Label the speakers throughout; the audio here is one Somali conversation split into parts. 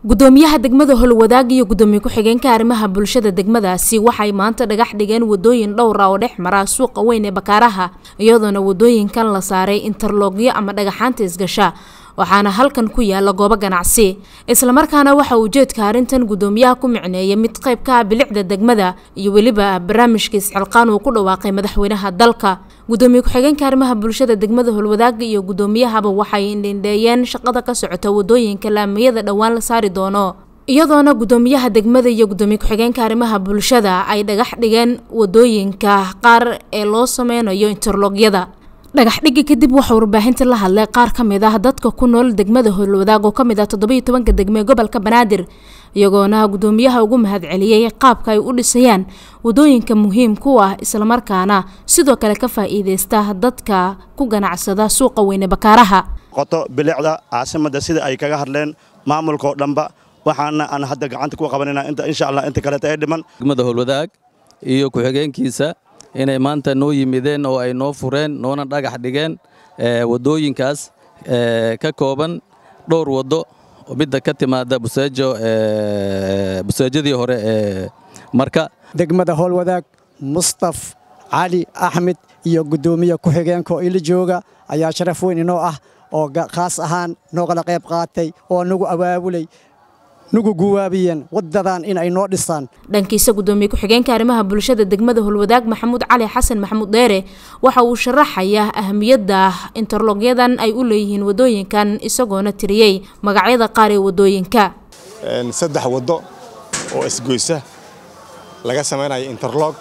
Speaker 1: gudoomiyaha degmada holwadaag iyo gudoomiye ku-xigeenka arrimaha bulshada degmadaasi waxay maanta dhagax dhigeen wadooyin dhowra oo dhex mara suuqa weyn ee bakaaraha iyadoona wadooyinkan la saaray interlogyo ama dhagaxaanta isgasha waxaana halkan ku yaala goobo ganacsi islamarkaana waxa ujeedka arrintan gudoomiyaha ku micneeya mid qayb ka ah bilicda degmada iyo weliba barnaamijka isxilqaan uu ku dhawaaqay madaxweynaha dalka gudoomiye ku-xigeenka arrimaha bulshada degmada holwadaaga iyo gudoomiyahaba waxay indhindheeyeen shaqada ka socota wadooyinka laamiyada dhowaan la saari doono iyadoona gudoomiyaha degmada iyo gudoomiye ku-xigeenka arrimaha bulshada ay dhagax dhigeen wadooyinka qaar ee loo sameynayo interlogyada dhagax dhigi kadib waxaa warbaahinta la hadlay qaar ka mid ah dadka ku nool degmada holwadaag oo ka mid ah toddoba iyo tobanka degme ee gobolka banaadir iyagoona gudoomiyaha ugu mahadceliyey qaabka ay u dhisayaan wadooyinka muhiim ku ah islamarkaana sidoo kale ka faa-iideysta dadka ku ganacsada suuqa weyne bakaaraha
Speaker 2: qoto bilicda caasimada sida ay kaga hadleen maamulkaoo dhanba waxaana aan hadda gacanta ku qabanayna inta insha allah inta kaleeta ee dhiman
Speaker 3: degmada holwadaag iyo ku-xigeenkiisa inay maanta noo yimideen oo ay noo fureen noona dhagax dhigeen wadooyinkaas ka kooban dhowr waddo midda ka timaada busaajo busaajadii hore ee marka
Speaker 4: degmada howlwadaag mustaf cali axmed iyo guddoomiye ku-xigeenka oo ila jooga ayaa sharaf weyn inoo ah oo khaas ahaan noogala qayb qaatay oo nagu abaabulay nugu guwaabiyeen wadadan in ay noo dhisaan
Speaker 1: dhankiisa gudoomiye ku-xigeenka arrimaha bulshada degmada holwadaag maxamuud cali xasan maxamuud dheere waxa uu sharaxayaa ahamiyadda interlogyadan ay u leeyihiin wadooyinkan isagoona tiriyey magacyada qaar ee wadooyinka
Speaker 5: saddex waddo oo isgoysa laga samaynayo interlog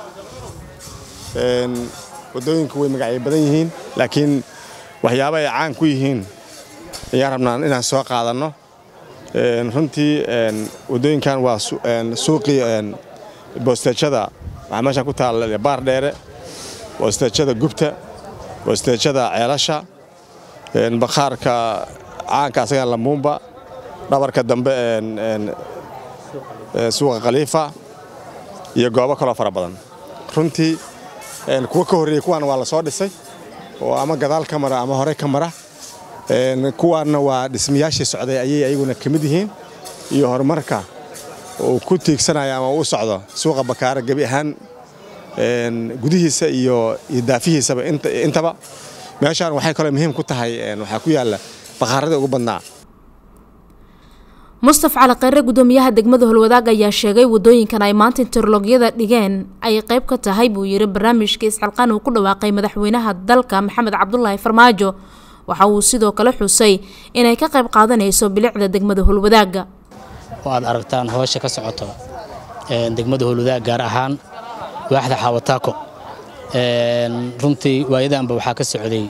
Speaker 5: wadooyinku way magacyo badan yihiin laakiin waxyaaba ay caan ku yihiin ayaan rabnaa inaan soo qaadanno runtii wadooyinkan waa suuqii boosteejada waxaa meeshaan ku taalla baar dheere boosteejada gubta boosteejada ceelasha bakhaarka caanka asaga lambuumba dhabarka dambe suuqa khaliifa iyo goobo kaloo fara badan runtii kuwa ka horreeyey kuwaana waa la soo dhisay oo ama gadaal ka mara ama hore ka mara kuwaanna waa dhismayaashii socday ayay ayaguna ka mid yihiin iyo horumarka uu ku tiigsanaya ama u socdo suuqa bakaara gebi ahaan gudihiisa iyo daafihiisaba intaba meeshaan waxay kaloo muhiim ku tahay waxaa ku yaalla bakhaarada ugu badnaa
Speaker 1: mustaf cali kheyre gudoomiyaha degmada holwadaag ayaa sheegay wadooyinkan ay maanta interlogyada dhigeen ay qayb ka tahay buu yiri barnaamijka isxilqaan uu ku dhawaaqay madaxweynaha dalka maxamed cabdulaahi farmaajo waxa uu sidoo kale xusay inay ka qayb qaadanayso bilicda degmada holwadaaga
Speaker 6: oo aad aragtaan hoosha ka socoto degmada holwadaag gaar ahaan waaxda xaawataako runtii waayadanba waxaa ka socday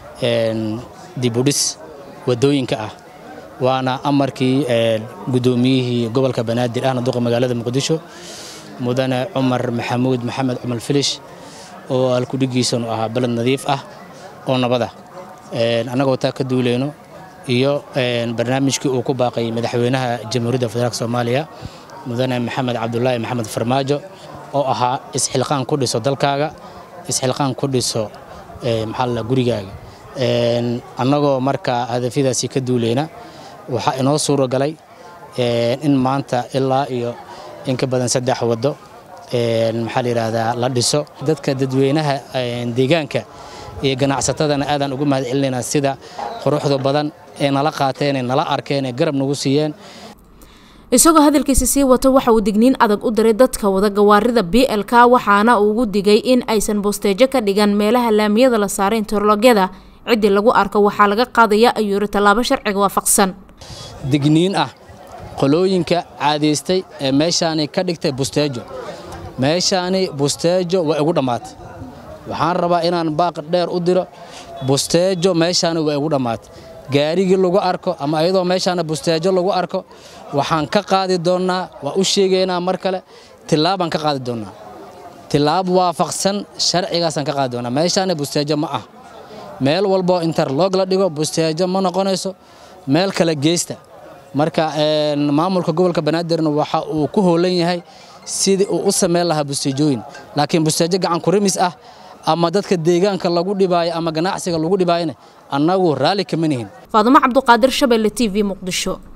Speaker 6: dibudhis wadooyinka ah waana amarkii gudoomiyihii gobolka banaadir ahna duqa magaalada muqdisho mudane cumar maxamuud maxamed cumar filish oo halkudhigiisanu ahaa baled nadiif ah oo nabada annagoo taa ka duuleyno iyo barnaamijkii uu ku baaqay madaxweynaha jamhuuriyadda federaalk soomaaliya mudane maxamed cabdulaahi maxamed farmaajo oo ahaa isxilqaan ku dhiso dalkaaga isxilqaan ku dhiso maxaalla gurigaaga annagoo markaa hadafyadaasi ka duuleyna waxaa inoo suuro galay in maanta ilaa iyo in ka badan saddex waddo maxaa la yidhaahdaa la dhiso dadka dadweynaha deegaanka iyo ganacsatadana aadaan ugu mahad celinaynaa sida quruxda badan ee nala qaateen ee nala arkeen ee garab nagu siiyeen
Speaker 1: isagoo hadalkiisa sii wato waxa uu digniin adag u diray dadka wada gawaarida b l k waxaana uu ugu digay in aysan boosteejo ka dhigan meelaha laamiyada la saaray interlogyada ciddii lagu arko waxaa laga qaadaya ayuu yiri tallaabo sharciga waafaqsan
Speaker 6: digniin ah qolooyinka caadaystay ee meeshaani ka dhigtay busteejo meeshaani busteejo waa igu dhammaatay waxaan rabaa inaan baaq dheer u diro busteejo meeshaani waa igu dhammaatay gaarigii lagu arko ama ayadoo meeshaana busteejo lagu arko waxaan ka qaadi doonnaa waa u sheegaynaa mar kale tillaabaan ka qaadi doonnaa tillaab waafaqsan sharcigaasaan ka qaadi doonnaa meeshaani busteejo ma ah meel walboo interlog la dhigo busteejo ma noqonayso meel kale geysta marka maamulka gobolka banaadirna waxa uu ku hoolan yahay sidii uu u samayn lahaa busteejooyin laakiin busteejo gacan kurimis ah ama dadka deegaanka lagu dhibaayo ama ganacsiga lagu dhibaayona annagu raalli kama nihin
Speaker 1: faadumo cabduqaadir shabeelle t v muqdisho